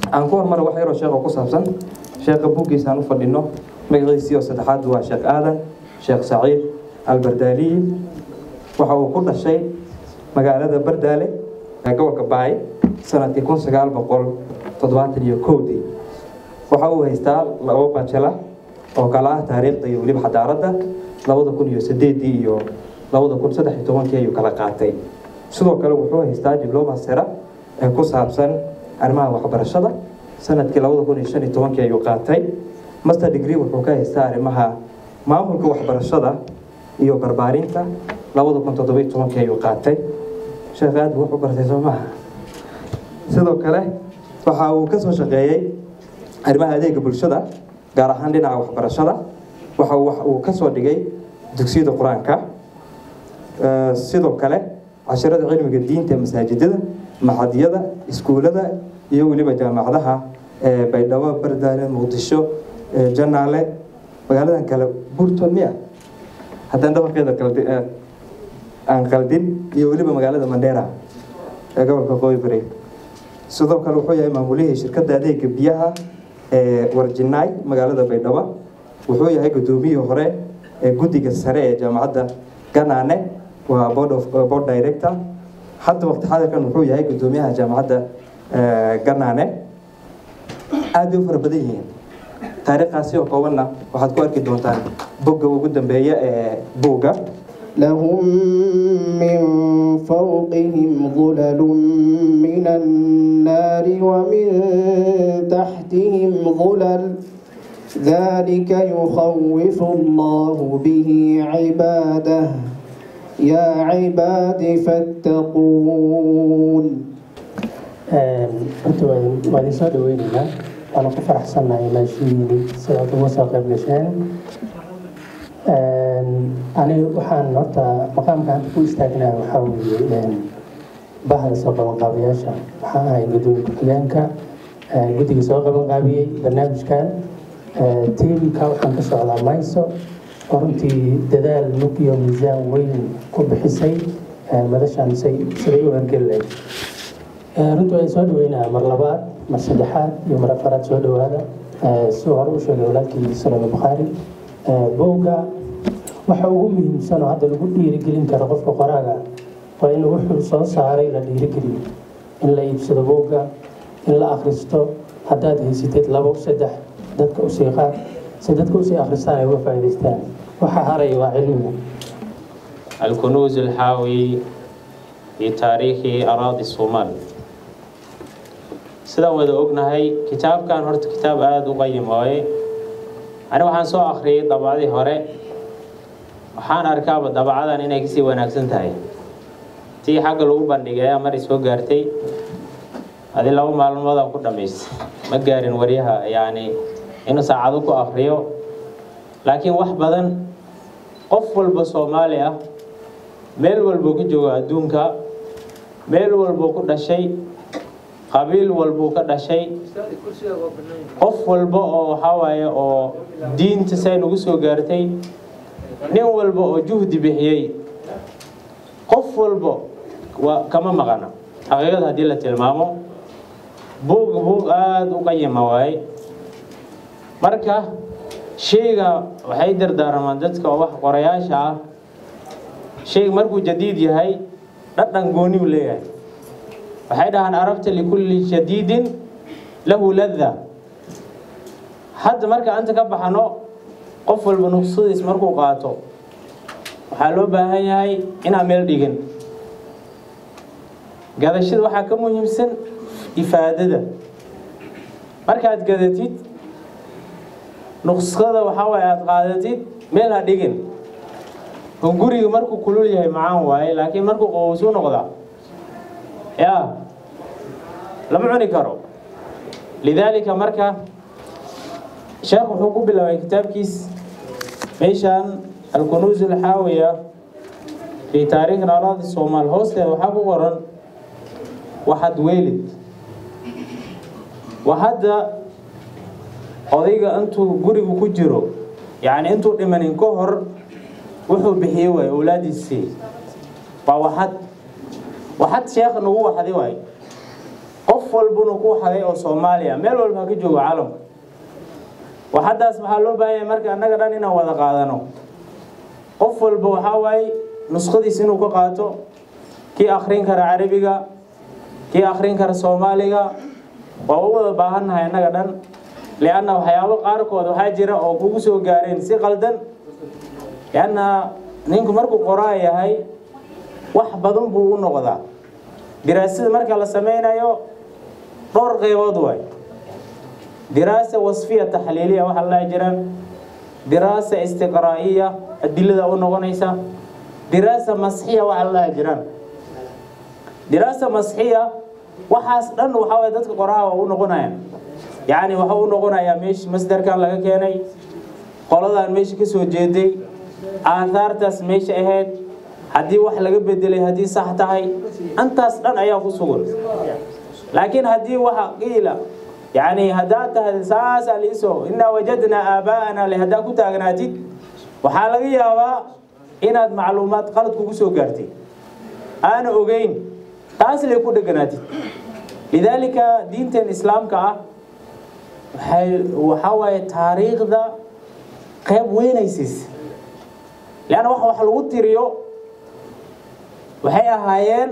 aan ku hormara wax yaroo sheekha ku saabsan sheekha buuggiisa aan u fadhino magaciisii oo saddexaad waa sheekh aadan sheekh saciid albardaaliyi waxa uu ku dhashay magaalada bardaale ee gobolka baay sanadkii kun sagaal boqol toddobaatan iyo kowdii waxa uu haystaa labo bajela oo kala ah taariikhda iyo weliba xadaaradda labada kun iyo sideedii iyo labada kun saddex iyo tobankii ayuu kala qaatay sidoo kale wuxuu haystaa dibloma sera ee ku saabsan arrimaha waxbarashada sanadkii labada kun iyo shan iyo tobankii ayuu qaatay master degree wuxuu ka haystaa arrimaha maamulka waxbarashada iyo barbaarinta labada kun toddoba iyo tobankii ayuu qaatay sheekh aad buu wax u bartay soo maaha sidoo kale waxa uu ka soo shaqeeyey arrimaha adeega bulshada gaar ahaan dhinaca waxbarashada waxa uu ka soo dhigay dugsiyada qur-aanka sidoo kale casharada cilmiga diinta ee masaajidada maxadiyada iskuulada iyo weliba jaamacadaha baydhabo bardaale muqdisho janaale magaaladan kale burton miya haddaan dhabarkeeda aan qaldin iyo weliba magaalada mandheera ee gobolka qoybari sidoo kale wuxuu yahay maamulihii shirkadda adeega biyaha ee warjinaay magaalada baydhabo wuxuu yahay gudoomiyihii hore ee guddiga sare ee jaamacadda ganaane waa board of board director hadda waqti xadirkan wuxuu yahay gudoomiyaha jaamacadda ganaane aad bay u fara badan yihiin taariikhkaasi oo koobanna waxaad ku arki doontaan bogga ugu dambeeya ee buugga لهم من فوقهم ظلل من النار ومن تحتهم ظلل ذلك يخوف الله به عباده يا عباد فاتقون horta waa idin soo dhaweynaynaa waana ku faraxsannahay ilaashihiini sidaad uga soo qayb gasheen aniga waxaan horta maqaamka hadda ku istaagnaa waxaa weeye bahda soo qabanqaabayaasha waxaan ahay gudoomiye ku-xigeenka guddiga soo qabanqaabiyey barnaamijkan tiimka waxaan ka socdaa mayso oo runtii dadaal mug iyo miisaan weyn ku bixisay madashan say siday u hergeli lahayd runtii waa soo dhaweynaa mar labaad mar saddexaad iyo mar afaraad soo dhawaada siduu hore u sheegay walaalkii salama bukhaari bowga waxa ugu muhiimsan oo hadda lagu dhiirigelin karo qofka qoraaga waa in wuxuu soo saaray la dhiirigeliyo in la iibsado bowga in la akhristo haddaad haysatid labo saddex dadka usii qaad si dadka usii akhristaan ay uga faa'iidaystaan waxa haraya waa cilmiga الكنوز الحاوي في تاريخ أراضي الصومال sidaan wada ognahay kitaabkan horta kitaab aada u qayim waaye ani waxaan soo akhriyay dabacdii hore waxaan arkaaba dabacadan inay kasii wanaagsan tahay tii xagga lagu bandhigay ayaa maray soo gaartay adi laba maalmoodaan ku dhamaystay ma gaarin waryaha yacni inuu saacado ku akhriyo laakiin wax badan qof walba soomaali ah meel walbuu ku joogo adduunka meel walbuu ku dhashay qabiil walbuu ka dhashay qof walba oo waxaa waaye oo diinta say nagu soo gaartay nin walba oo juhdi bixiyey qof walba waa kama maqana xaqiiqada haddii la tilmaamo buug buug aada u qayima waaye marka shayga waxay dardaarmaan dadka oo wax qorayaasha ah shayga markuu jadiid yahay dhadhan gooni u leeyahay waxay dhahaan arabta likulli shadiidin lahu ladda hadda marka anta ka baxano qof walba nuqsadiis markuu qaato waxaa loo baahan yahay inaan meel dhigin gadashada waxaa ka muhiimsan ifaadada markaad gadatid nuqsada waxaa waaye aada qaadatid meel ha dhigin oo guriga markuu kulul yahay macaan waaye laakiin markuu qowowsuu noqdaa ya lama cuni karo lidaalika marka sheekh wuxuu ku bilaabay kitaabkiis meeshaan alkunuus alxaawiya fi taariikh araadi soomaal hoosteeda waxaa ku qoran waxad weelid waa hadda odayga intuu gurigu ku jiro yacni intuu dhimanin ka hor wuxuu bixiyey waay awlaadiisii waa waxad waxad sheekh nagu waxdi waay qof walbuna ku xaday oo soomaaliya meel walba ha ka joogo caalamka waxaddaas waxaa loo baahan yahay marka annaga dhan inaan wada qaadano qof walba waxaa waaye nuskhadiis inuu ka qaato kii akhrin kara carabiga kii akhrin kara soomaaliga waa u wada baahannahay annaga dhan lianna waxyaabo qaarkood waxaa jira oo kugu soo gaareen si qaldan lianna ninku markuu qoraa yahay wax badan buu u noqdaa diraasada marka la sameynayo dhowr qeybood waay diraasa wasfiya taxliiliya waxaa la dhahi jiraan diraasa istiqraa'iya adilada u noqonaysa diraasa masxiya waxaa la dhahi jiraan diraasa masxiya waxaas dhan waxaa waye dadka qoraha waa u noqonayaan yacni waxa u noqonayaa meeshi masdarkan laga keenay qoladan meesha ka soo jeeday aathaartaas meesha ahayd haddii wax laga bedelay haddii sax tahay antaas dhan ayaa ku sugan laakiin haddii waxa qiila yacni haddaad tahay saasaa liisoo innaa wajadnaa aabaa'ana le haddaad ku taagnaatid waxaa laga yaabaa inaad macluumaad qalad kugu soo gaartay aana ogeyn taas lay ku dheganaatid lidaalika diinteen islaamka ah waxay waxaa waaye taariikhda qayb weynaysiis leanna wax wax lagu tiriyo waxay ahaayeen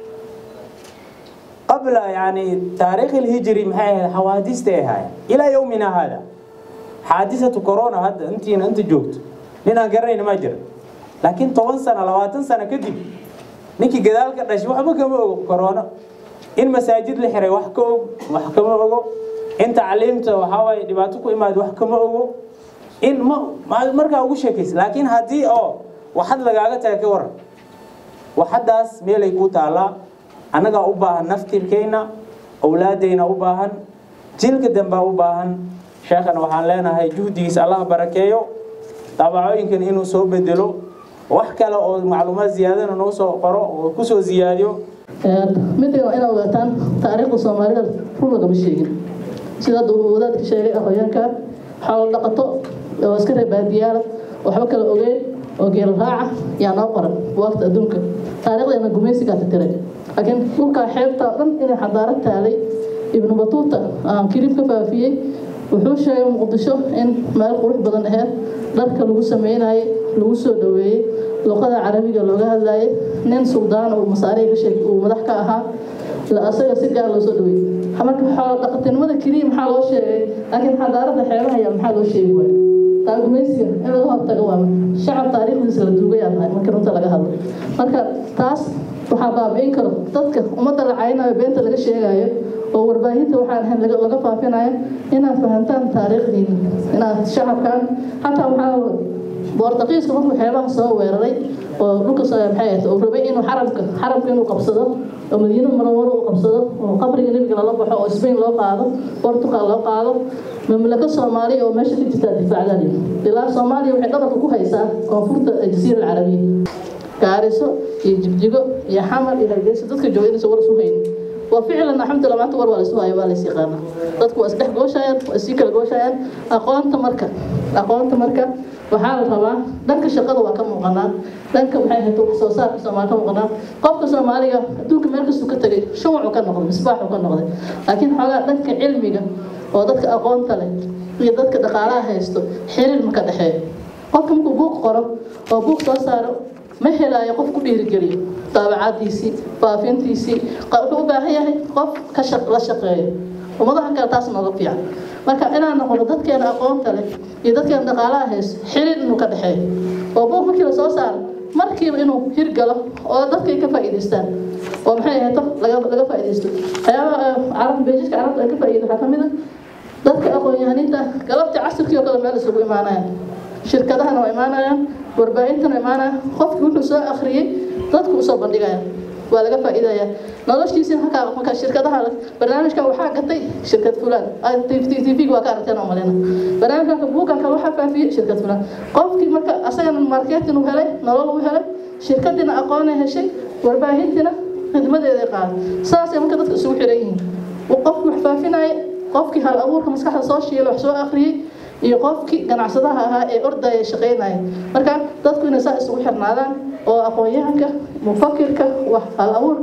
qabla yani taariikh ilhijri maxay ahayd xawaadistay ahaayeen ilaa yowmina hada xaadisatu corona hadda intiina inta joogto nin aan garanayna ma jira laakiin toban sano labaatan sano kadib ninkii gadaal ka dhashay waxba kama ogo corona in masaajid la xiray wax ka og wax kama ogo in tacliimta waxaa waaye dhibaato ku imaad wax kama ogo in ma markaa ugu sheekaysa laakiin haddii oo waxad lagaaga taga ka waran waxaddaas meelay kuu taallaa annagaa u baahan naftirkeenna awlaadayna u baahan jilka dambaa u baahan sheekhana waxaan leenahay juhdigiisa allah barakeeyo daabacooyinkan inuu soo bedelo wax kale oo macluumaad ziyaadana noo soo qoro oo kusoo ziyaadiyo midda waa inaad ogaataan taariikhda soomaalida run lagama sheegin sida hadda uu wadaadka sheegay aqoonyaanka xoolo dhaqato oo iska reer baadiyaala waxba kala ogeyn oo geel raaca yaa noo qoran waqti adduunka taariikhdeena gumaysigaa titiray laakiin dhulkaa xeebta dhan inay xadaarad taalay ibnu batuuta aan kirib ka faafiyey wuxuu sheegay muqdisho in meel qurux badan aheyd dharka lagu sameynayay lagu soo dhaweeyey luqada carabiga looga hadlayay nin suldaan uu masaariya ka sheegay uu madax ka ahaa asaga si gaar loo soo dhaweeyey marka xoolo dhaqatinimada keliya maxaa loo sheegay laakiin xadaarada xeebaha yaa maxaa loo sheegi waaya taagumaysiga in laga hortago waa shacab taariikhdiisa la duugayaa tahay marka runta laga hadlo marka taas waxaa baabi'in karo dadka ummadda la caynayo beenta laga sheegayo oo warbaahinta waxaan ahayn laga faafinayo inaad fahantaan taariikhdiina inaad shacabkan xataa waxaa boortaqiiska markuu xeebaha soo weeraray oo dhulka maxay ahayd oo rabay inuu xarabka xarabka inuu qabsado oo madiino marwaro uu qabsado oo qabriga nebiga lala baxo oo Spain loo qaado Portugal loo qaado mamlaka Soomaaliya oo meesha ka jirta difaacdani ilaa Soomaaliya waxay dhabarka ku haysaa koonfurta jasiira Carabiya gaariso iyo jibjigo iyo xamar iyo hargeysa dadka jooga inaysan war isu haynin وفعلا الحمد لله ما تقول ولا سواي ولا سيقانا dadku waa isdhex gooshayaan waa isii kala gooshayaan aqoonta marka aqoonta marka waxaa la rabaa dhanka shaqada waa ka muuqanaa dhanka waxay ahayd wax soo saarka soomaali ka muuqanaa qofka soomaaliga adduunka meel kastuu ka tegay shuwacu ka noqday misbaaxu ka noqday laakiin xoogaa dhanka cilmiga oo dadka aqoonta leh iyo dadka dhaqaalaha haysto xiriir ma ka dhexeeyo qofka markuu buuq qoro oo buuq soo saaro ma helaayo qof ku dhiirigeliyo daabacadiisii faafintiisii wuxuu u baahan yahay qof ka la shaqeeyo ummadaha kale taas nooga fiican marka inaan noqono dadkeena aqoonta leh iyo dadkeena dhaqaalaha hayso xiriir inuu ka dhexeeyo oo buuq markii la soo saaro markiiba inuu hirgalo oo dadkay ka faa'iidaystaan oo maxay ahayd laga laga faa'iidaysto waxyaabaha carab beejiska carabta ay ka faa'iido waxaa ka mid ah dadka aqoon-yahaniinta galabtii casirkii oo kale meel isugu imaanayaan shirkadahana waa imaanayaan warbaahintana imaanaya qofkii wuxuu soo akhriyey dadku usoo bandhigaya waa laga faa'iidaya noloshiisii halkaa marka shirkadaha barnaamijkan waxaa gatay shirkad fulaan tv waa ka aragteen oo malina barnaamijkan buuganka waxaa faafiyey shirkad fulaan qofkii marka asagana marketing uu helay nolol uu helay shirkadiina aqoonay heshay warbaahintiina khidmadeeday qaaday saasay marka dadka isugu xiran yihiin qofkii wax faafinaya qofkii hal abuurka maskaxda soo shiilay wax soo akhriyey iyo qofkii ganacsadaha ahaa ee ordaya shaqaynaya marka dadku inay saa isugu xirnaadaan oo aqoon-yahanka mufakirka wax hal abuurka leh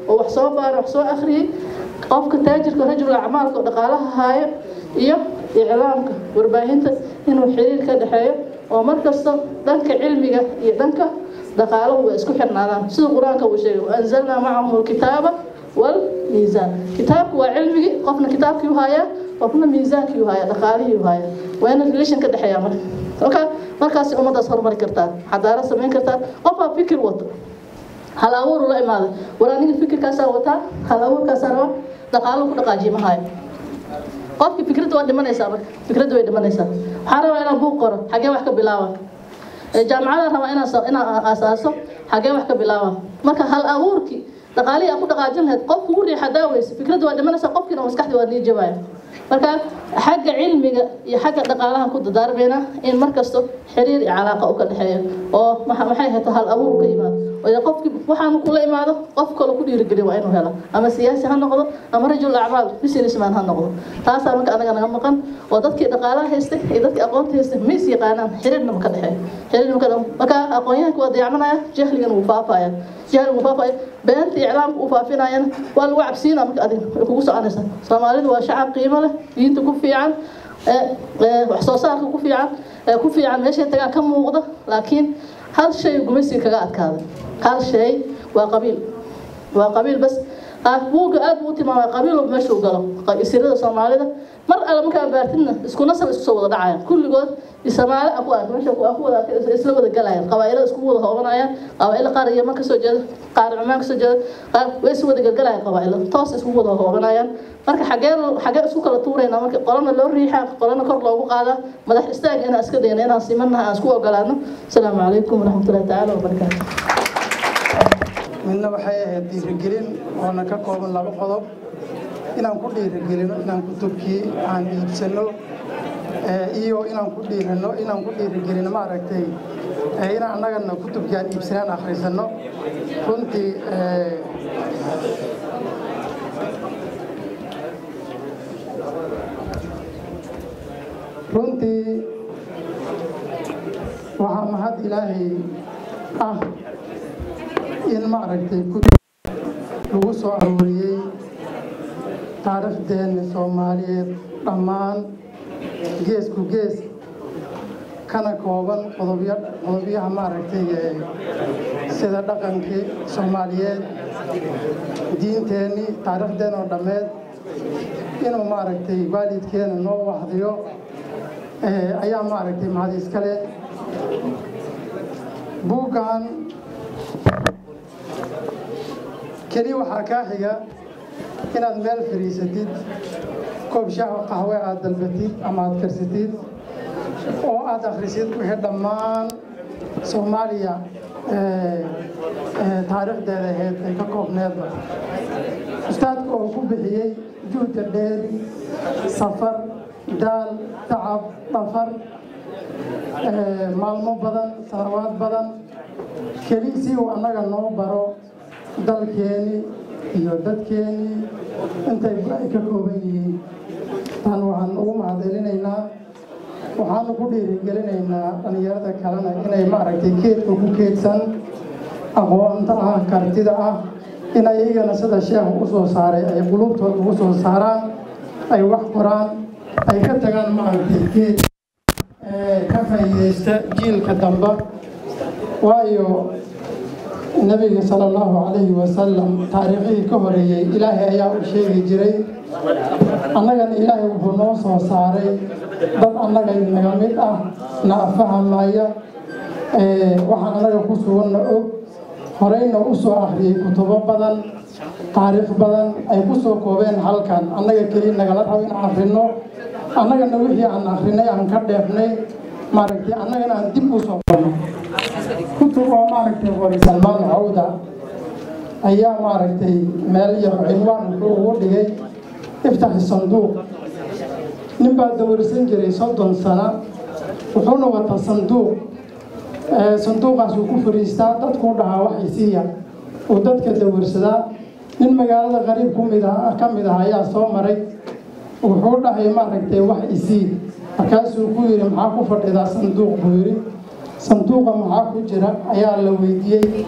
oo wax soo baaray wax soo akhriyey qofka taajirka rajul acmaalka oo dhaqaalaha haayo iyo iclaamka warbaahinta inuu xiriir ka dhexeeyo oo markasta dhanka cilmiga iyo dhanka dhaqaalahu way isku xirnaadaan sida qur-aanka uu sheegay waanzalnaa macahum alkitaaba والميزان كتابك وعلمي قفنا كتابك وهايا قفنا ميزانك وهايا دقالي وهايا وين الريليشن كده حيا مر اوكي markaas umadaas horumari kartaa xadaarad samayn kartaa qofaa fikir wato hal abuur ula imaada war aniga fikirkaasaa wataa hal abuurkaasaa raba dhaqaalo ku dhaqaajiye mahaayo qofki fikradda waa dhimanaysaa marka fikradda way dhimanaysaa waxaa rabaa inaan buuq qoro xagee wax ka bilaaba jaamacada rabaa inaan inaan aasaaso xagee wax ka bilaaba marka hal abuurkii dhaqaalihii aan ku dhaqaajin lahayd qof kugu riixa daaweysa fikradda waa dhimanaysaa qofkiina maskaxdii waa nii jabaya marka xagga cilmiga iyo xagga dhaqaalaha ku dadaarmayna in markasto xiriir iyo calaaqa u ka dhexeeyo oo maxay hayto hal abuur ka yimaado oo qofki waxaanu kula imaado qof kale ku dhiirigeliya waa inuu helo ama siyaasi ha noqdo ama rajul acmaal businessman ha noqdo taasaa marka anaga naga maqan oo dadkii dhaqaalaha haystay iyo dadkii aqoonta haystay ma is yaqaanaan xiriirna ma ka dhexeeyo xiriirna ma ka marka aqoonyahanka waa dayacmanaya jahligana wuu faafaya jahliga wuu faafaya beenta iclaamka uu faafinayana waa lagu cabsiinaa marka adiga way kugu soconaysaa soomaalidu waa shacab qiimo leh diinta ku fiican wax soo saarka ku fiican ku fiican meeshay tagaan ka muuqda laakiin hal shay gumaysiga kaga adkaaday hal shay waa qabiil waa qabiil bas buugga aad buu u tilmaamay qabiil walba meesha u galo isirada soomaalida mar alle markaa baartidna isku nasab isku soo wada dhacayaan kulligood soomaali aku ark meesha ku wada isla wada galayaan qabaa'ilada isku wada hoobanayaan qabaa'ilo qaar yaman kasoo jeeda qaar cumaan kasoo jeeda qaar way isu wada galgalayaan qabaa'ilo toos isku wada hoobanayaan marka xagee xagee isku kala tuuraynaa marka qolana loo riixaa qolana kor loogu qaadaa madax istaag inaan iska dayna inaan simannaha aan isku ogolaano asalaamu calaykum waraxmatullahi tacaala wabarakaatu midna waxay ahayd dhiirigelin oona ka kooban laba qodob inaan ku dhiirigelino inaan kutubkii aan iibsano iyo inaan ku dhiirano inaan ku dhiirigelino maaragtay inaan annagana kutubkii aan iibsanaan akhrisano runtii runtii waxaa mahad ilaahay ah in maaragtay kutub lagu soo arooriyey taariikhdeenna soomaaliyeed dhammaan geesku gees kana kooban qodobyo qodobyaha maaragtay sida dhaqankii soomaaliyeed diinteennii taariikhdeen oo dhammeed inuu maaragtay waalidkeena noo wahdiyo ayaa maaragtay mahad iskale buuggan keli waxaa kaa xiga inaad meel fariisatid koob shaah qaxwe aad dalbatid ama aad karsatid oo aad akhrisid wixii dhammaan soomaaliya taariikhdeeda ahayd ay ka koobneedba ustaadka oo ku bixiyey juhda dheeri safar daal tacab dhafar maalmo badan sanawaad badan keli si uu annaga noo baro dalkeeni iyo dadkeeni intay ay ka kooban yihiin tan waxaan ugu mahadcelinaynaa waxaanu ku dhiirigelinaynaa dhallinyarada kalena inay maaragtay keedka ku keedsan aqoonta ah kartida ah in ayagana sida sheekhu u soo saaray ay qulubtooda ugu soo saaraan ay wax qoraan ay ka tagaan maaragtay geed ka faa'iidaysta jiilka damba waayo nabiga sala allahu calayhi wasalam taariikhihii ka horeeyey ilaahay ayaa u sheegi jiray annagana ilaahay wuxuu noo soo saaray dad annaga naga mid ah na afahamaya waxaan annaga ku suganna og horeyna u soo akhriyey kutubo badan taariikh badan ay ku soo koobeen halkan annaga keli nagala rabo in akhrino annagana wixii aan akhrinay aan ka dheefnay maaragtay annagana aan dib u soo qorno kutub oo maaragtay qori salmaan cawda ayaa maaragtay meel yar cinwaan wuxuu ugu dhigay iftaxi sanduuq nin baa dawirsan jiray soddon sano wuxuuna wataa sanduuq sanduuqaas uu ku fariistaa dadkuu dhahaa wax isiiya uu dadka dawirsadaa nin magaalada qariib kumid ah ka mid ah ayaa soo maray wuxuu dhahay maaragtay wax isii markaasuu ku yidhi maxaa ku fadhidaa sanduuq buu yidhi sanduuqa maxaa ku jira ayaa la weydiiyey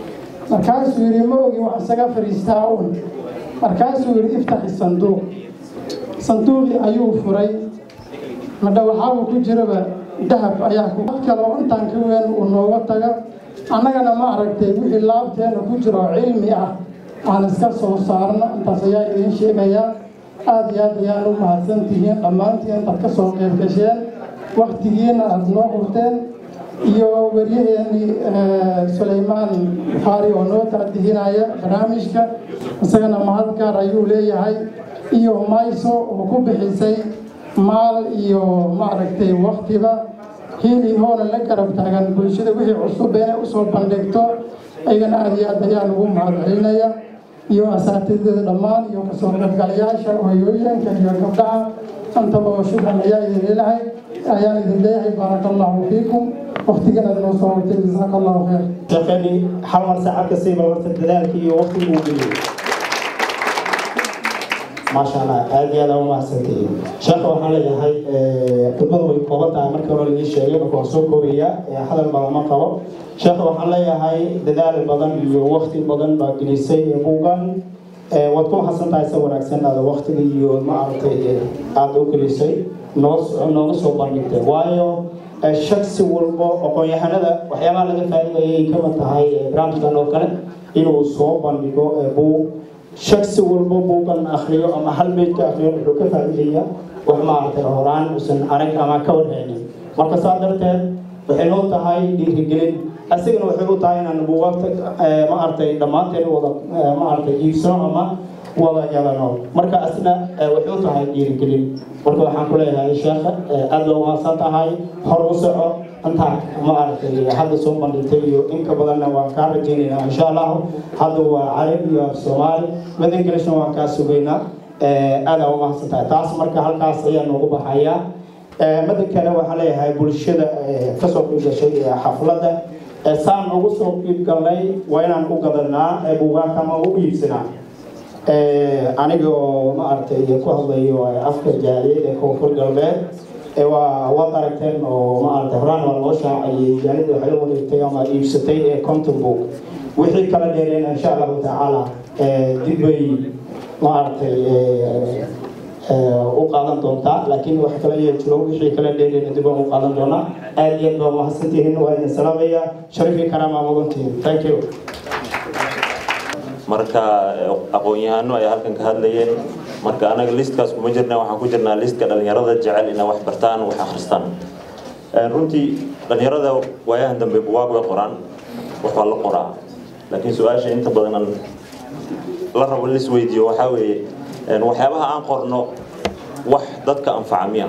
markaasuu yidhi ma ogi wax isaga fadhiistaa un markaasuu yidhi iftaxi sanduuq sanduuqii ayuu furay madha waxaaba ku jiraba dahab ayaa ku dad kale oo intaan ka weyn uu nooga taga annagana ma aragtay wixii laabteena ku jiro oo cilmi ah aan iska soo saarno intaas ayaa idiin sheegayaa aada iyo aad ayaan u mahadsan tihiin dhammaantiin intaad ka soo qayb gasheen waktigiina aada noo qurteen iyo waryaheennii sulaymaan buxaari oo noo taadihinaya barnaamijka isagana mahad gaar ayuu leeyahay iyo mayso oo ku bixisay maal iyo maaragtay waktiba hiili hoona la garab taagan bulshada wixii cusub inay usoo bandhigto ayagana aada iyo aad ayaan ugu mahad celinaya iyo asaatidada dhammaan iyo kasoo qaybgalayaasha hooyooyinka iyo gabdhaha antaba oo shukran ayaa idin leelahay ayaan idin leeyahay baaraka allahu fiikum waktigana noo soo hortay jasaaka allahu khayr shaqadii hal mar saacad ka siiba horta dadaalkii iyo waqtigii uu geliyey maasha allah aad iyo aad aa u mahadsantihiin sheekha waxaan leeyahay khudbadu way kooban tahay markii hore laii sheegay marka waan soo koobayaa hadal badan ma qabo sheekha waxaan leeyahay dadaal badan iyo waqti badan baa gelisay buugan waad ku mahadsan tahay se wanaagsan aada waqtiga iyo maaragtay aada u gelisay noo nooga soo bandhigtay waayo shaksi walbo aqoon-yahanada waxyaabaha laga faa'iidayay kamid tahay barnaamijkan oo kale inuu soo bandhigo buug shaksi walbo buugan akriyo ama hal beydka akriyo wuxuu ka faa'iidaya wax maaragtay horaan uusan arag ama ka warhaynin marka saa darteed waxay noo tahay dhiirigelin asigana waxay u tahay inaan buugaagta maaragtay dhammaanteen wada maaragtay iibsano ama wada yadano marka asna waxay u tahay dhiirigelin marka waxaan ku leeyahay sheekha aada loo mahadsan tahay hor u soco intaa maaragtay hadda soo bandhigtay iyo inka badanna waan kaa rajaynaynaa insha allahu hadda waa carab iyo af soomaali mid englishna waan kaa sugaynaa aada u mahadsan tahay taas marka halkaas ayaa noogu baxayaa mada kale waxaan leeyahay bulshada kasoo qiib gashay xafladda saan ugu soo qiib galnay waa inaan u gadanaa buugaagta ama u iibsanaa aniga oo maaragtay ku hadlayo afka jaaliyad ee koonfur galbeed waa waad aragteen oo maaragtay horaan waa loo shaacayay jaaliyada waxay la wareegtay ama iibsatay ee conton book wixii kala dheereen insha allahu tacaala dib bay maaragtay u qaadan doontaa laakiin wax kale ayaa jiro wixii kala dheereen dib aan u qaadan doonaa aad iyo aad baa mahadsantihiin waa idin salaamaya sharifii karaama mudantihiin thank you marka aqoon-yahano ay halkan ka hadlayeen marka anaga listkaas kuma jirna waxaan ku jirnaa listka dhalinyarada jecel inay wax bartaan wax akhristaan runtii dhalinyarada waayahan dambe buwaag way qoraan wax waa la qoraa laakiin su-aasha inta badan aan la rabo in isweydiiyo waxaa weeye waxyaabaha aan qorno wax dadka anfaca miya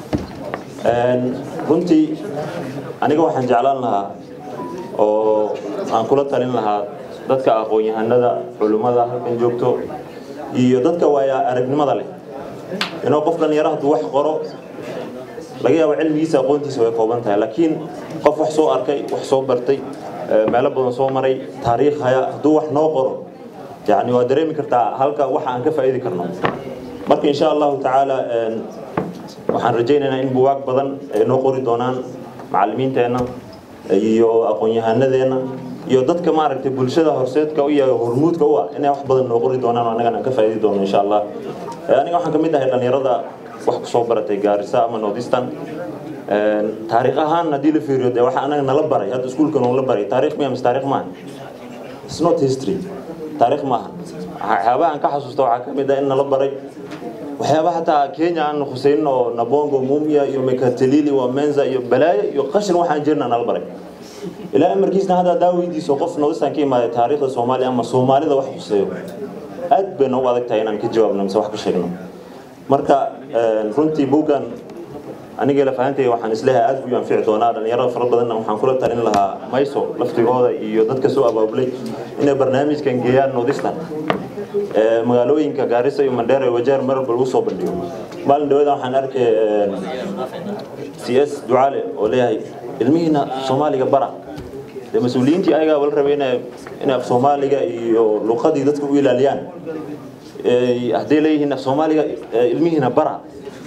runtii aniga waxaan jeclaan lahaa oo aan kula talin lahaa dadka aqoon-yahanada culimmada halkan joogto iyo dadka waaya aragnimada leh inuu qof dhalinyaro hadduu wax qoro laga yaabo cilmigiisa aqoontiisa way kooban tahay laakiin qof wax soo arkay wax soo bartay meelo badan soo maray taariikh haya hadduu wax noo qoro yani waa dareemi kartaa halka waxa aan ka faa'iidi karno marka insha allahu tacaala waxaan rajaynaynaa in buwaag badan ay noo qori doonaan macallimiinteenna iyo aqoon-yahanadeenna iyo dadka maaragtay bulshada horseedka u yahay hormuudka u ah inay wax badan noo qori doonaan annagana ka faa'iidi doono insha allah aniga waxaan ka mid ahay dhalinyarada wax kusoo baratay gaarisa ama northeastern taariikh ahaan haddii la fiiriyo dee waxa anaga nala baray hadda iskuulka noola baray taariikh miya mise taariikh maaha it's not history taariikh maaha waxyaabaha aan ka xasuusta waxaa ka mid ah in nala baray waxyaaba hataa kenya aan khusaynin oo nabongo mumia iyo mekatalili waa menza iyo balaayo iyo qashin waxaan jirna nala baray ilaa amarkiisna hadda hadaa weydiiso qof northeastern ka imaaday taariikhda soomaaliya ama soomaalida wax khuseeyo aad bay noogu adag tahay inaan ka jawaabno mise wax ka sheegno marka runtii buuggan aniga lafahantay waxaan isleeyahay aad buu anfici doonaa dhalinyarada fara badanna waxaan kula talin lahaa mayso laftigooda iyo dadka soo abaabulay inay barnaamijkan geeyaan northeastern magaalooyinka gaarisa iyo mandheera iyo wajeer marwalba lagu soo bandhigo maalin dhawada waxaan arkay c s ducaale oo leeyahay ilmihiina soomaaliga bara dee mas-uuliyiintii ayagaa wala rabay inay inay af soomaaliga iyo luqadii dadka u ilaaliyaan hadday leeyihiin af soomaaliga ilmihiina bara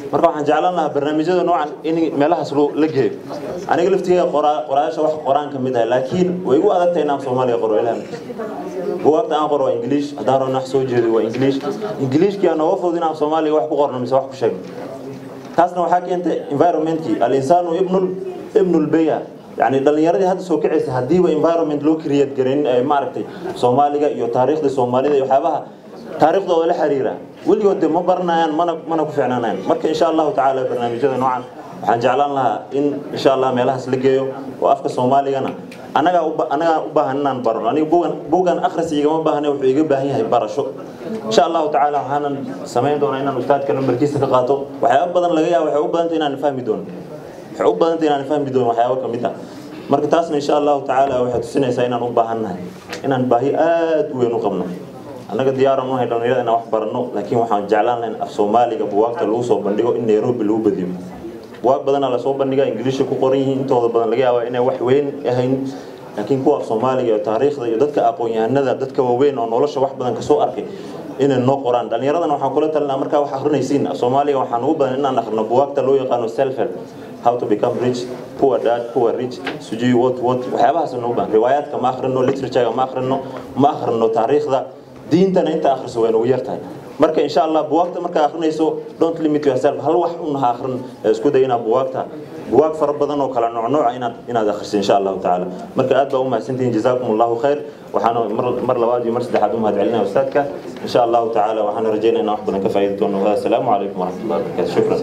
marka waxaan jeclaan lahaa barnaamijyada noocan in meelahaas loo- la geeyo aniga laftigeeda qoraa- qorayaasha wax qoraan ka mid ah laakiin way igu adag tahay inaan soomaaliga qoro ilaah bugaagta aan qoro waa ingiliish haddaan rabo wax soo jeedo waa ingiliish ingiliishkii aan nooga fudud inaan soomaaliga wax ku qorno mise wax ku sheegno taasna waxaa keentay environmentkii al-insaanu ibnul ibnul beya yani dhalinyaradii hadda soo kacaysa haddiiba environment loo create garin ee maaragtay soomaaliga iyo taariikhda soomaalida iyo waxyaabaha taariikhdooda la xiriira weligood de ma baranayaan mana mana ku ficnaanayaan marka insha allahu tacaala barnaamijyada noocan waxaan jeclaan lahaa in insha allah meelahaas la geeyo oo afka soomaaligana anagaa u ba- anagaa u baahan inaan barno aniga bugan bugan akhris igama baahne wuxuu iga baahan yahay barasho insha allahu tacaala waxaanan samayn doonaa inaan ustaadka nambarkiisa ka qaato waxyaaba badan laga yaaba waxay u badantay inaan fahmi doono waxay u badantay inaan fahmi doono waxyaaba ka mid ah marka taasna insha allahu tacaala waxay tusinaysaa inaan u baahannahay inaan baahi aad u weyn u qabno annaga diyaaran unahay dhalinyarada inaan wax baranno laakiin waxaan jeclaan lahayn af soomaaliga buwaagta lagu soo bandhigo in nairobi lagu badiyo buwaag badanaa lasoo bandhigaa ingiliisha ku qoran yihiin intooda badan laga yaabaa inay wax weyn ahayn laakiin kuwa af soomaaliga iyo taariikhda iyo dadka aqoon-yahanada dadka waaweyn oo nolosha wax badan kasoo arkay inay noo qoraan dhallinyaradana waxaan kula talinaa markaa wax akrinaysiin af soomaaliga waxaan ugu badan inaan akrino buwaagta loo yaqaano self help how to become rich poor dad poor rich sujui what what waxyaabahaas noo baahan riwaayaadka ma akhrino literaturega ma akhrino ma akhrino taariikhda diintana inta akhriso way nagu yartahay marka insha allah buwaagta markaa akhrinayso don't limit yourself hal wax un ha akhrin ee isku day inaad buwaagta buwaag fara badan oo kala noocnooca inaad inaad akhriso insha allahu tacaala marka aad baa u mahadsantihiin jazaakum allahu khayr waxaana mar mar labaad iyo mar saddexaad u mahad celinaya ustaadka insha allahu tacaala waxaana rajeynaya inaan wax badan ka faa'iidi doono assalaamu calaykum waraxmatullahi wabarakatu shukran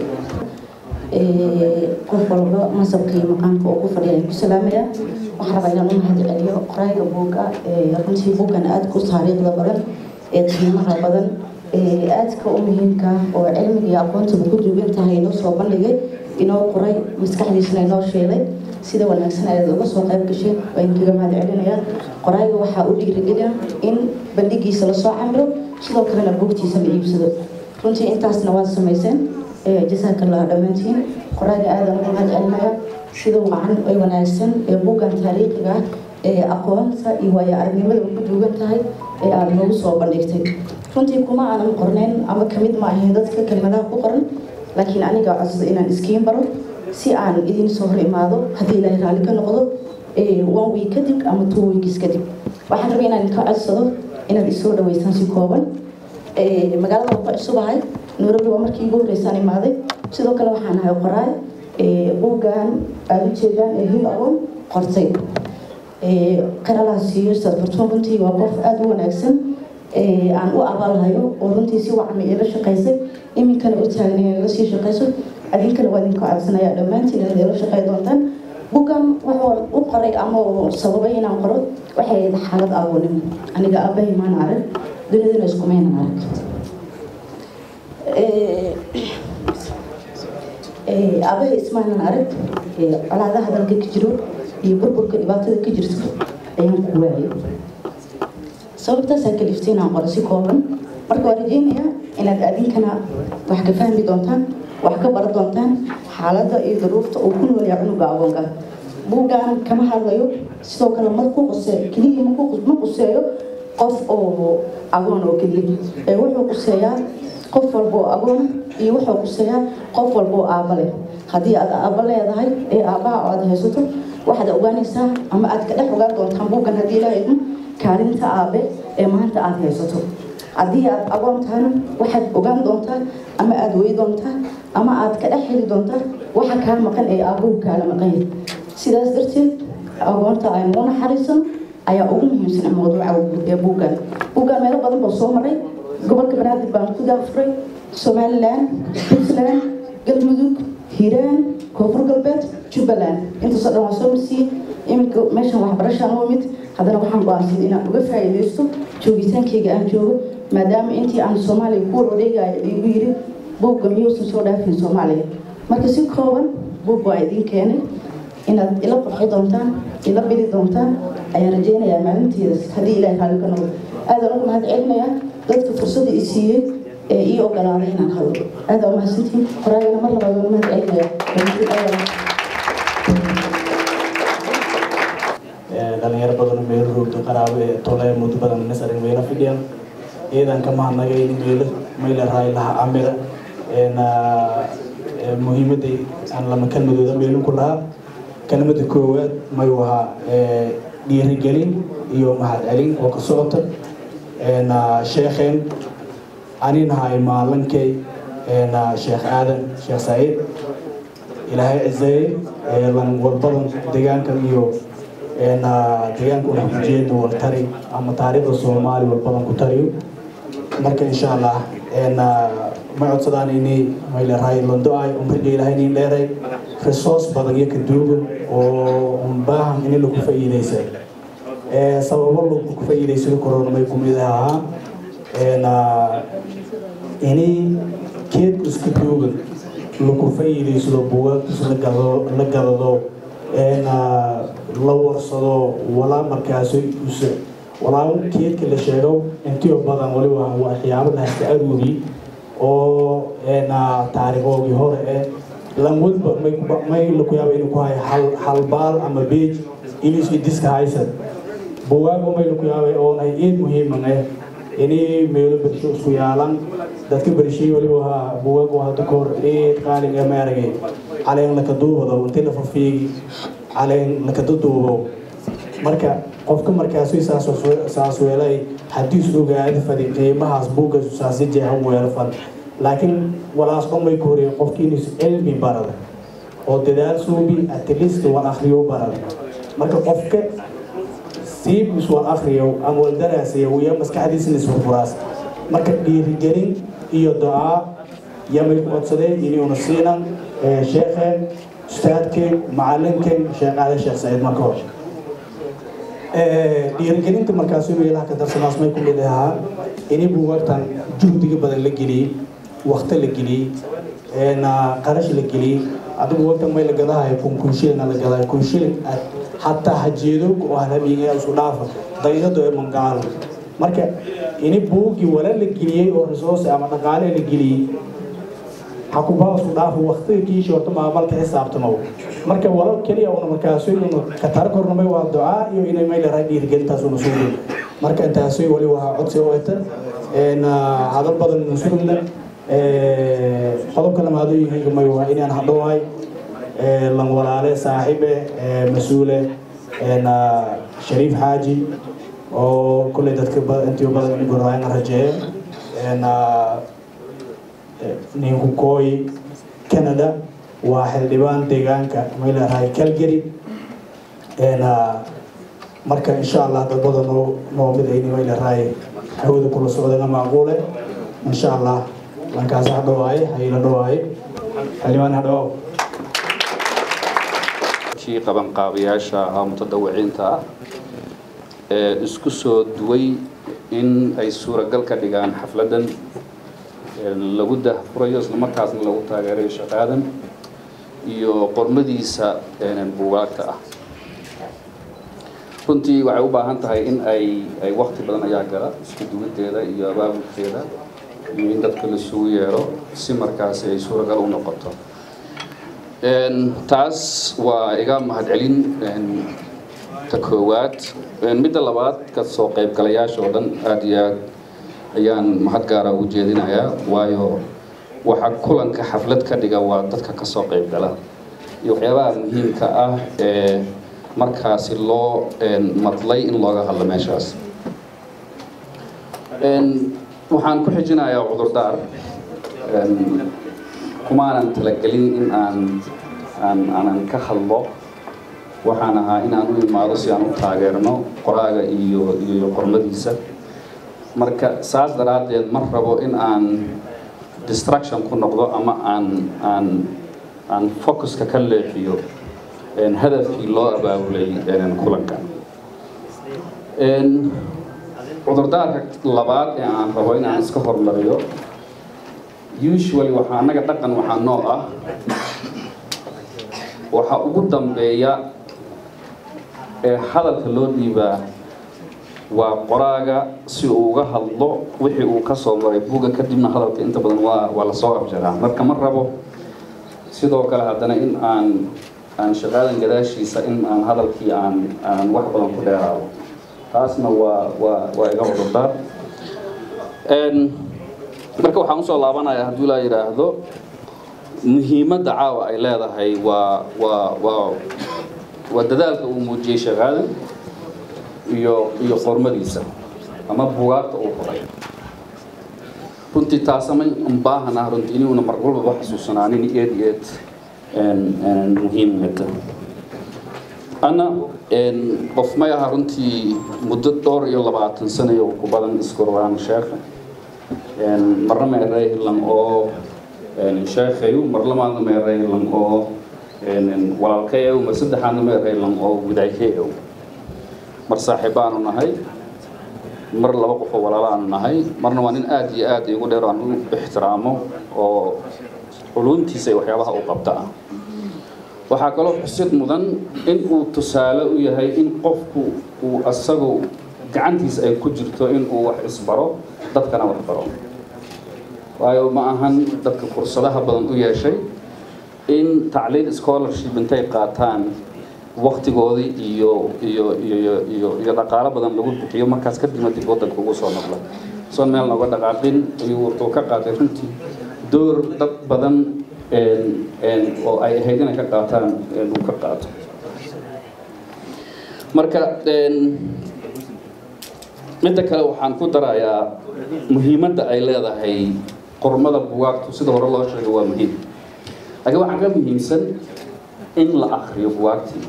qof walba masabka iyo maqaamka uu ku fadhiya ku salaamaya waxaan rabaa inaan u mahad celiyo qorayga buugga runtii buuggan aadka u taariikhda badan ee qiimaha badan ee aadka u muhiimka oo cilmiga iyo aqoontaba ku duugan tahay inoo soo bandhigay inoo qoray maskaxdiisana inoo sheegay sida wanaagsan ayaad uga soo qayb gasheen waan kaga mahad celinayaa qorayga waxaa u dhiirigelina in bandhigiisa lasoo camiro sidoo kalena buugtiisa la iibsado runtii intaasna waad samayseen jasaaka allah dhammaantiin qoraaga aadan ugu mahad celinaya sida wacan ee wanaagsan ee buuggan taariikhiga ah ee aqoonta iyo waayo aragnimada ku duugan tahay ee aada noogu soo bandhigtay runtii kuma aanan qornayn ama kamid ma ahayn dadka kelmadaha ku qoran laakiin aniga codsada inaan iskiin baro si aan idin soo hor imaado haddii ilaahay raalli ka noqdo one week kadib ama two weeks kadib waxaan rabay inaan ka codsado inaad isoo dhaweysaan si kooban magaalada waan ku cusubahay nairobi waa markii ugu horreysaan imaaday sidoo kale waxaan ahay qoraay buuggan aada u jeedaan ee hil agoon qortay qaralaas iyo sarfartuun runtii waa qof aada u wanaagsan aan u abaalhayo oo runtii si wacan ila shaqaysay iminkana u taagan inay la sii shaqayso adinkana waa idinka codsanaya dhammaantiin inaad ila shaqay doontaan buuggan wuxuu u qoray ama uu sababay inaan qoro waxay ahayd xaalad agoonimo aniga aabbahay maan arag dunidana iskumaynan arag aabahay ismaanan arag colaadaha dalka ka jiro iyo burburka dhibaatada ka jirto ayaan ku waayay sababtaasaa kaliftay inaan qoro si kooban marka waa rajeynayaa inaad adinkana wax ka fahmi doontaan wax ka baran doontaan xaaladda iyo duruufta uu ku noolyahay cunuga agoonka buuggan kama hadlayo sidoo kale ma ku quse keliya ma quseeyo qof oo agoon oo keliya ee wuxuu quseeyaa qof walba oo agoon iyo wuxuu quseeyaa qof walba oo aabba leh haddii aad aabba leedahay ee aabbaha aad haysato waxaad ogaanaysaa ama aad ka dhex ogaan doontaan buuggan haddii ilaahay idmo kaalinta aabe ee maanta aad haysato haddii aad agoon tahana waxaad ogaan doontaa ama aad wey doontaa ama aad ka dhex heli doontaa waxa kaa maqan ee aabbuhu kaala maqan yahay sidaas darteed agoonta aynu u naxariisan ayaa ugu muhiimsan mawduuca ee buuggan buuggan meelo badan buu soo maray gobolka banaadir baan ku daafuray somalilan puntland galmudug hiiraan koonfur galbeed jubbaland intaasoo dhan waa soo marsiiyey iminka meeshan waxbarashaan u imid haddana waxaan go-aansaday inaan uga faa'iidaysto joogitaankayga aan joogo maadaama intii aan soomaaliya ku wareegayo igu yiri buugga miyuusan soo dhaafin soomaaliya marka si kooban buug waa idin keenay inaad ila qurxi doontaan ila bili doontaan ayaan rajeynayaa maalinteedas haddii ilaahay raalli ka noqdo aadaan ugu mahad celinayaa dadka fursadda i siiyey ee ii ogolaaday inaan hadlo aadaan umahadsantihiin qoraagana mar labaad waan mahad celinayaa dhalinyaro badan meelo roogto qaraabo ee tole muddo badan nasarin weyna fidhiyan ciidanka mahadnagay in meelo mayla raay laha amira aan lama kelmadooda meelin ku lahaa kelmada koowaad mayuu ahaa dhiirigelin iyo mahadcelin oo ka socota sheekheen aninahay maalinkay sheekh aadan sheekh saciid ilaahay ciseeye lan wadbadan deegaankan iyo deegaanka una kujeedna wal tari ama taariikhda soomaali walbadan ku tariyo marka insha allah ma codsadaan inay mayleerahay lando-ay umriga ilaahay inin dheeray resource badan iyo ka duugan oo un baahan in lagu faa'iidaysa sababo lagu faa'iidaysado korona may kumid ahaa inay keedku iska duugan lagu faa'iidaysado bugaagtus la gadado la warsado walaa markaasi walaa keedka la sheego intiyo badan waliba waxyaabo la hasta aruuri oo taariikhoogii hore eh lanwadba may laku yaaba inuu ku hayo hal halbaal ama beej inuu diska haysan bugaagba may laku yaabay oonay eed muhiiman eh inay meelo bersho isku yaalan dadka bershay waliba ahaa bugaag waa hadda kahor eed qaaliga maaragay caleen laka duubado intii la fafiigi caleen laka duduubo marka qofka markaasi saas weelay haddii is ogaada fadi qiimahaas buugga saasi jeexan weelo fan laakiin walaas dhamay ku horeyay qofkii inuu cilmi barada oo dadaal suubi at least wal akhriyo barada marka qofka siib is wal akhriyo ama wal daraasayo iyo maskaxdiisna isfurfuraas marka dhiirigelin iyo ducaa yamay ku codsadeen inuuna siinan sheekheen ustaadkeen macalinkeen sheekh aadan sheekh saciid marka hore dhiirigelinta markaasi meelaha ka darsanaas may ku mid ahaa inay buugaagtan juhdiga badan la geliyey wakti la geliyey qarash la geliyey adigu buugaagtan may la gadahayo kun kun shilin la gadayo kun shilin hataa hajeedo oo halamiga isu dhaafa daydado ee mangaalo marka ini buugii wala la geliyey oo resource ama dhaqaale la geliyey hakubaa isu dhaafa waktiga kiishi horta maamalka xisaabtamo marka walal keliya una markaasi inu ka tara kornamay waa ducaa iyo inay may leerahay dhiirigelintaas una suugin marka intaasi wali waa codsi u eta hadal badan ina sugna qodobka lamaado yihiin may waa inaan hadhowahay lan walaale saaxiibe mas-uule shariif xaaji oo kulley dadka intii badan in goraayan rajeeye ninku kooyi canada waa xildhibaan deegaanka may leerahay calgary marka insha allah dad badan noo noo mid ayni may leerahay hawada kula socdana macquule insha allah lankaas ha dhawaaye hayla dhawaaye xildhibaan ha dhawaaw kii qabanqaabayaasha ah mutadawiciinta ah ee isku soo duway in ay suuragal ka dhigaan xafladan lagu dahfurayo islamarkaasna lagu taageerayo shaqaadan iyo qormadiisa buugaagta ah runtii waxay u baahan tahay in ay ay wakti badan ayaa gala isku duwadeeda iyo abaabulkeeda iyo in dadka lasugu yeero si markaasi ay suuragal u noqoto taas waa iga mahadcelin ta koowaad midda labaad ka soo qaybgalayaasha oo dhan aada iyo aad ayaan mahad gaara ugu jeedinayaa waayo waxa kulanka xaflad ka dhiga waa dadka kasoo qaybgala iyo waxyaabaha muhiimka ah ee markaasi loo madlay in looga hadlo meeshaas waxaan ku xijinayaa cudurdaar kumaanan talagelin in aan aan aanan ka hadlo waxaan ahaa in aan u imaado si aan u taageerno qoraaga iyo iyo qormadiisa marka saas daraaddeed ma rabo in aan distraction ku noqdo ama aan aan aan focuska ka leexiyo hadafkii loo abaabulay kulanka cudurdaarka labaad ee aan rabo in aan iska hormariyo usually waxaa annaga dhaqan waxaa noo ah waxaa ugu dambeeya ee hadalka loo dhiibaa waa qoraaga si uu uga hadlo wixii uu ka soo maray buugga kadibna hadalka inta badan waa waa lasoo abjaraa marka ma rabo sidoo kale haddana in aan aan shaqaadan gadaashiisa in aan hadalkii aan aan wax badan ku dheeraado taasna waa waa waa iga cudurdaar marka waxaan usoo laabanayaa hadduu laa yidhaahdo muhiimadda caawa ay leedahay waa waa waa waa dadaalka uu muujiyey sheekh aadan iyo iyo qormadiisa ama bugaagta uu qoray runtii taasamay un baahanah runtii inuuna mar walbaba xasuusanaanin eed iyo eed muhiimada ana qof may aha runtii muddo dhowr iyo labaatan sano iyo ku badan iskorwaan sheekha marna meeraylan oo sheekhayu marlamaadna meeraylan oo walaalkayow mar saddexaadna meeraylan oo widaykayow mar saaxiibaanu nahay mar laba qofoo walaalaanu nahay marna waa nin aada iyo aada igu dheer aan u ixtiraamo oo culuntiisa iyo waxyaabaha uu qabta ah waxaa kaloo xusid mudan in uu tusaale u yahay in qofku uu asagu gacantiisa ay ku jirto in uu wax isbaro dadkana wax baro waayo ma ahan dadka fursadaha badan u yeeshay in tacliin scholarship intay qaataan waktigoodii iyo iyo iyo iyo iyo dhaqaalo badan lagu bixiyo markaas kadibna dib waddanka ugu soo noqda soon meel nooga dhaqaaqin ayuu wuxuu ka qaatay runtii door dad badan oo ay ahayd inay ka qaataan uu ka qaato marka midda kale waxaan ku darayaa muhiimadda ay leedahay qormada bugaagtu sida hore loo sheegay waa muhiim laakiin waxaa ka muhiimsan in la akriyo bugaagtii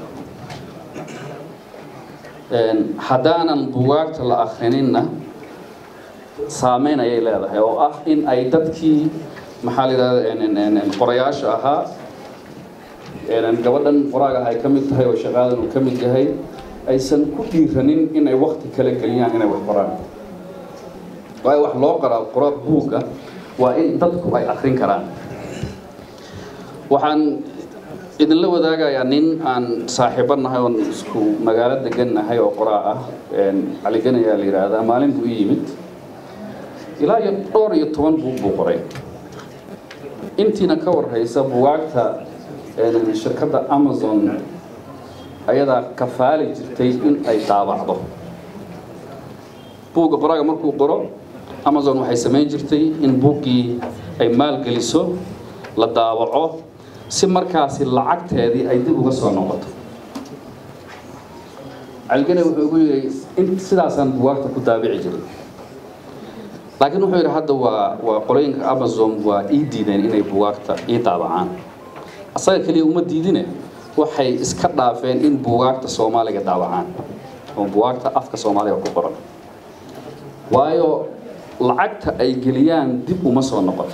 haddaanan bugaagta la akrininna saameyn ayay leedahay oo ah in ay dadkii maxaa la yidhahda qorayaasha ahaa gabadhan qoraaga ay ka mid tahay oo shaqaadan uu ka mid yahay aysan ku dhiiranin inay wakti kala geliyaan inay wax qoraan waayo wax loo qoraa qora buugga waa in dadku ay akrin karaan waxaan idinla wadaagayaa nin aan saaxiibo nahay oon isku magaalo degan nahay oo qoraa ah caliganayaa la yidhaahdaa maalin buu i yimid ilaa iyo dhowr iyo toban buug buu qoray intiina ka warhaysa bugaagta shirkadda amazon ayadaa kafaali jirtay in ay daabacdo buugga qoraaga markuu qoro amazon waxay samayn jirtay in buuggii ay maalgeliso la daawaco si markaasi lacagteedii ay dib uga soo noqoto caligane wuxuu ugu yidhi in sidaasaan bugaagta ku daabici jiray laakiin wuxuu yidhi hadda waa waa qolooyinka amazon waa ii diideen inay bugaagta ii daabacaan asaga keliya uma diidine waxay iska dhaafeen in bugaagta soomaaliga daabacaan oo bugaagta afka soomaaliga ku qoran waayo lacagta ay geliyaan dib uma soo noqoto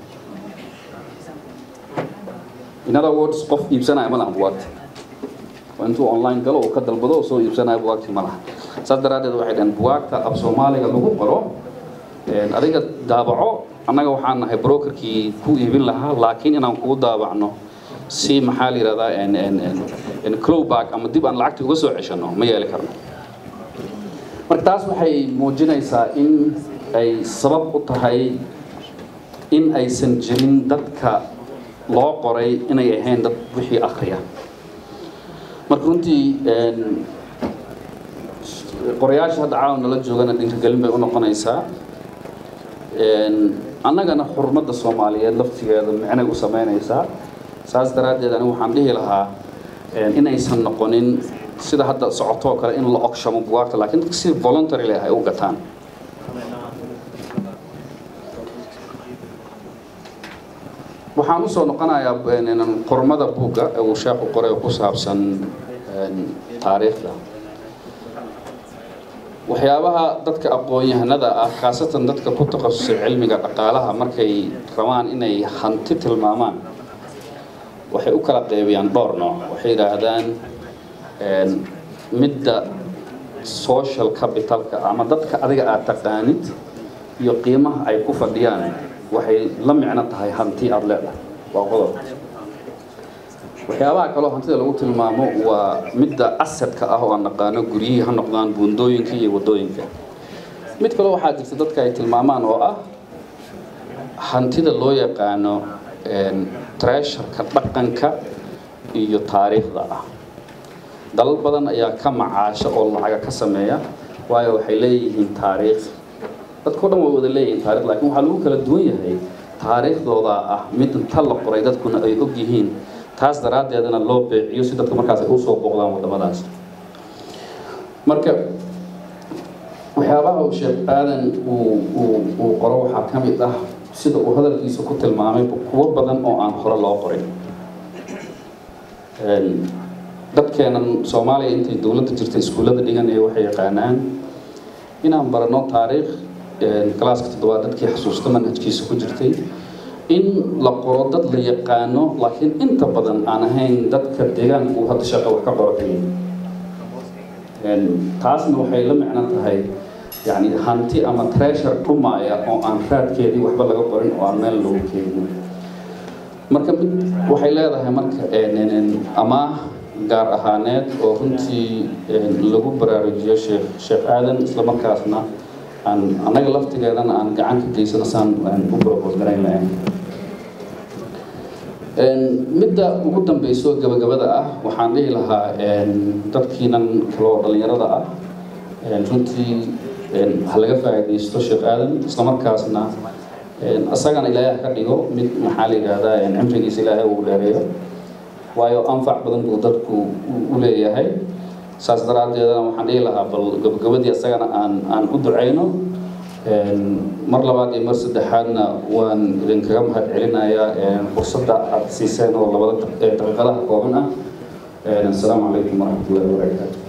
in other words qof iibsanaya ma laha bugaagta waa intuu online galo uu ka dalbado oo soo iibsanaya bugaagtii ma laha saas daraaddeed waxay dhaheen bugaagta af soomaaliga lagu qoro adiga daabaco annaga waxaan nahay brokerkii ku iibin lahaa laakiin inaan kugu daabacno si maxaa la yidhahdaa clowback ama dib aan lacagta uga soo ceshano ma yeeli karno marka taas waxay muujinaysaa in ay sabab u tahay in aysan jirin dadka loo qoray inay ahayn dad wixii akriya marka runtii qorayaasha hadda caawa nala joogana dhiirigelin bay u noqonaysaa annagana xurmadda soomaaliyeed laftigeeda micnay u samaynaysaa saas daraaddeed anigu waxaan dhihi lahaa inaysan noqonin sida hadda socotoo kale in la ogshamo bugaagta laakiin dadka si voluntary leh ay u gataan waxaan usoo noqonayaa qormada buugga ee uu sheekhu qoray oo ku saabsan taariikhda waxyaabaha dadka aqoon-yahanada ah khaasatan dadka ku takhasusay cilmiga dhaqaalaha markay rabaan inay hanti tilmaamaan waxay u kala qeybiyaan dhowr nooc waxay yidhaahdaan midda social capitalka ama dadka adiga aad taqaanid iyo qiimaha ay ku fadhiyaan waxay la micno tahay hanti aada leedahay waa qodob waxyaabaha kaloo hantida lagu tilmaamo waa midda asadka ah oo aan naqaano guryihii ha noqdaan buundooyinka iyo waddooyinka mid kaloo waxaa jirta dadka ay tilmaamaan oo ah hantida loo yaqaano treasharka dhaqanka iyo taariikhda ah dalal badan ayaa ka macaasha oo lacaga ka sameeya waayo waxay leeyihiin taariikh dadkao dhan way wada leeyihiin taarikh laakiin waxaa lagu kala duwan yahay taariikhdooda ah mid inta la qoray dadkuna ay og yihiin taas daraaddeedana loo beeciyo si dadka markaas ay usoo booqdaan waddamadaas marka waxyaabaha uu sheekh aadan uu uu uu qoro waxaa ka mid ah sida uu hadalkiisa ku tilmaamay kuwo badan oo aan hore loo qorin dadkeenan soomaaliya intay dowladda jirta iskuullada dhiganaya waxay yaqaanaan inaan barano taariikh galaaska toddobaad dadkii xasuusta manhajkiisa ku jirtay in la qoro dad la yaqaano laakiin inta badan aan ahayn dadka deegaanka uu hadda shaqa wax ka qoro keliya taasna waxay la micno tahay yani hanti ama treasure dhumaaya oo aan raadkeedii waxba laga qorin oo aan meel loogu keenin marka mid waxay leedahay marka amaah gaar ahaaneed oo runtii lagu baraarujiyo sheekh sheekh aadan isla markaasna aan annaga laftigeedana aan gacan ka geysano saan u propose garayn lahayn midda ugu dambeyso gabagabada ah waxaan dhihi lahaa dadkiinan kale oo dhallinyarada ah runtii ha laga faa'iidaysto sheekh aadan isla markaasna isagana ilaahay ka dhigo mid maxaa la yidhaahdaa cimrigiisa ilaahay uu dheereeyo waayo anfac badan buu dadku u leeyahay saas daraaddeedana waxaan dhihi lahaa bal gabagabadii isagana aan aan u ducayno mar labaad iyo mar saddexaadna waan idinkaga mahad celinayaa fursadda aad siiseen oo labada daqiiqadaha kooban ah asalaamu calaykum waraxmatullahi wabarakaatu